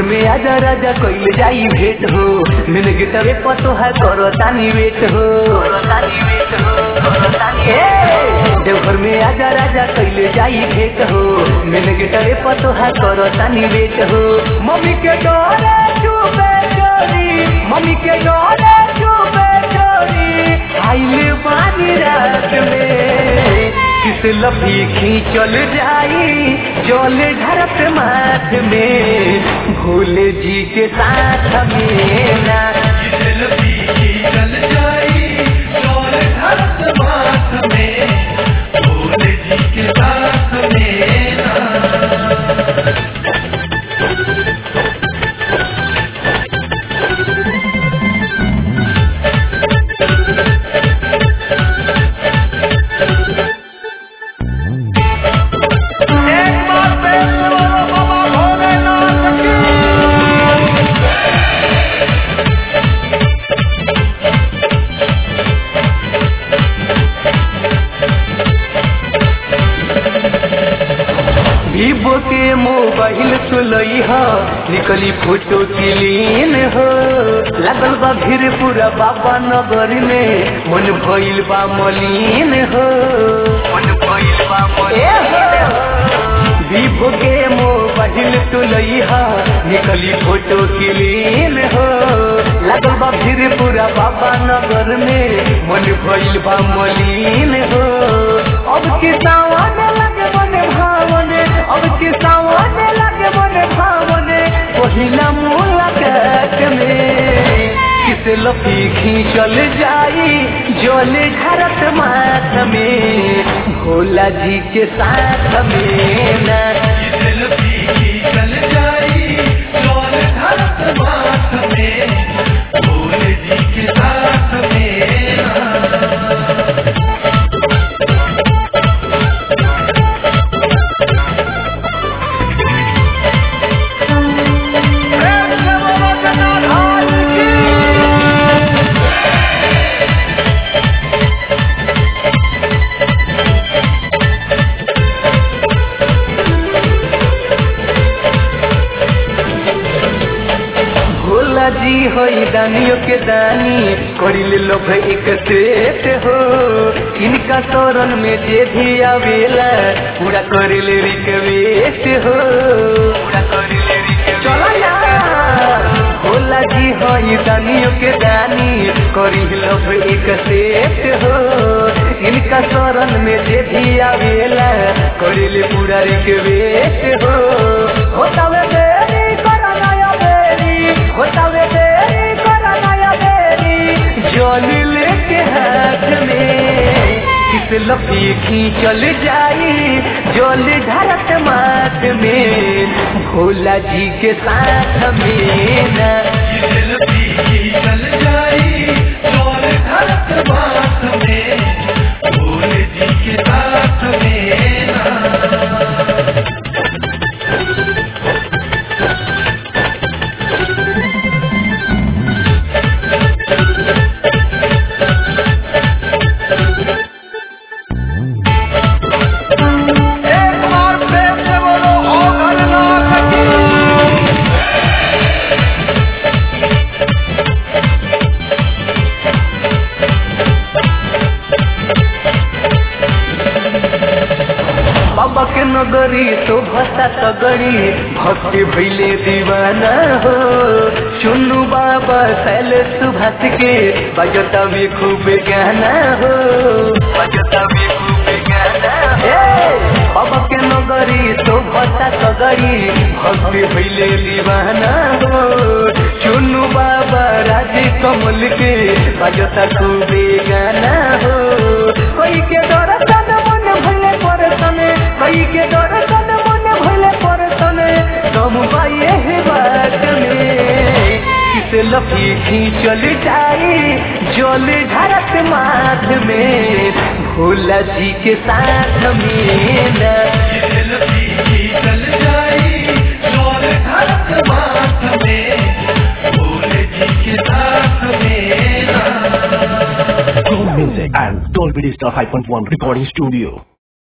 में आजा राजा कइल जाई भेट हो मिन गिटवे पतो है करो तानी वेट हो ए, देवघर में आजा राजा कइल जाई भेट हो मिन गिटवे पतो है करो तानी वेट हो मम्मी के डोरे चुपे चोरी मम्मी के डोरे चुपे चोरी आइले बानी रात में किस लफी खींचल जाई चल ढरत माथ में भोले जी के साथ में ना वीवो के मोबाइल सुलई हो निकली फोटो क्लीन हो लागल बा भीड़ पूरा बाबा नगर में मन भइल बा मलिन हो मन भइल बा मलिन वीवो के मोबाइल सुलई हो निकली फोटो क्लीन हो लागल बा भीड़ पूरा बाबा नगर में मन भइल बा मलिन हो अब के सावन लगे मन भावने अब के सावन लगे मन भावने पहिला मुलाकात में किस लपी खींचल जाई जल घरत माथ में भोला जी के साथ में ना भोला जी होई दानियों के दानी करिले लोभ एक सेठ हो इनका शरण में जे भी आवेला पूरा करिले रिक्वेस्ट हो पूरा करिले चलो यार भोला जी होई दानियों के दानी करिले लोभ एक सेठ हो इनका शरण में जे भी आवेला करिले पूरा रिक्वेस्ट हो होतावे देरी करा नया बेरी होतावे देरी करा नया बेरी जल लेके हाथ में किस लपी खींचल जाई जल ढरत माथ में भोला जी के साथ में ना बाबा के नगरी तो भसा तगड़ी भक्ति भैले दीवाना हो चुन्नू बाबा शैल सुभाष के बजता भी खूब गाना हो बजता भी खूब गाना हो बाबा के नगरी तो भसा तगड़ी भक्ति भैले दीवाना हो चुन्नू बाबा राजे कमल के बजता खूब गाना हो कोई के दर्शन मन भले परसने कई के दर्शन मन भले परसने तुम बाये है बात में किस लफी खींचल जाई जल ढरत माथ में भोला जी के साथ में ना Gold Music and Dolby Digital 5.1 Recording Studio.